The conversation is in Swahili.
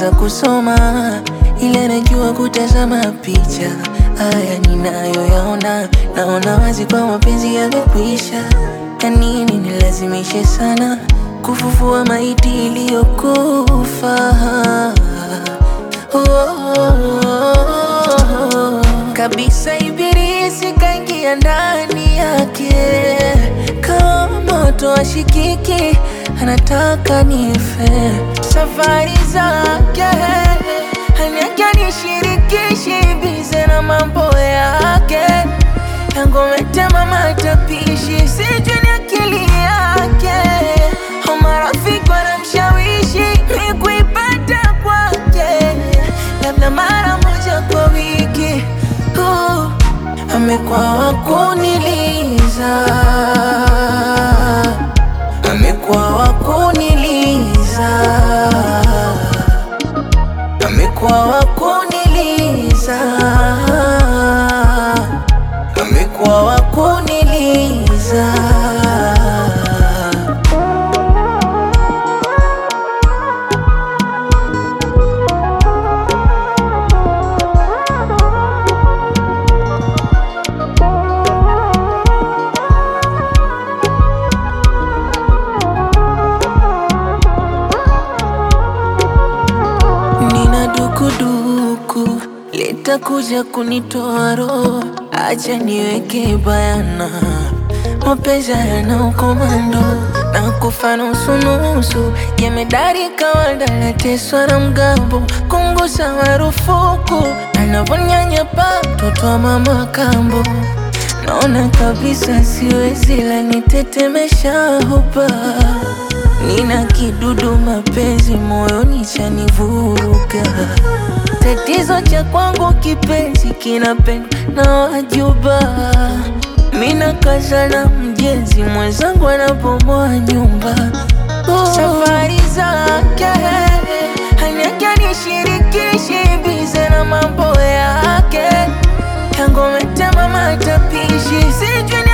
hata kusoma, ila najua kutazama picha. Haya ninayoyaona, naona wazi kwa mapenzi yamekwisha. Ya nini nilazimishe sana kufufua maiti iliyokufa? Oh, kabisa ibilisi kaingia ndani yake kama moto ashikiki, anataka nife. Safari zake haniake nishirikishi, bize na mambo yake yangometema matapishi, sijui ni akili yake au marafiki wanamshawishi mi kuipata kwake, labda mara moja kwa wiki. Uh, amekuwa wakuniliza, amekuwa wakuniliza, amekuwa wakuniliza, amekuwa wakuniliza. Nina dukuduku litakuja kunitoa roho, acha niweke bayana, mapenzi yana ukomando na kufa nusu nusu, jemedari kawaida nateswa na mgambo, kungusa marufuku, anavonyanyapa mtoto wa mama kambo, naona kabisa siwezi, la nitetemesha hupa Nina kidudu mapenzi moyoni chanivuruga. Tatizo cha kwangu kipenzi kinapendwa na wajuba. Mina kaza na mjenzi mwenzangu anabomoa nyumba. Oh. Safari zake haniake nishirikishi, bize na mambo yake yangometema matapishi, sijui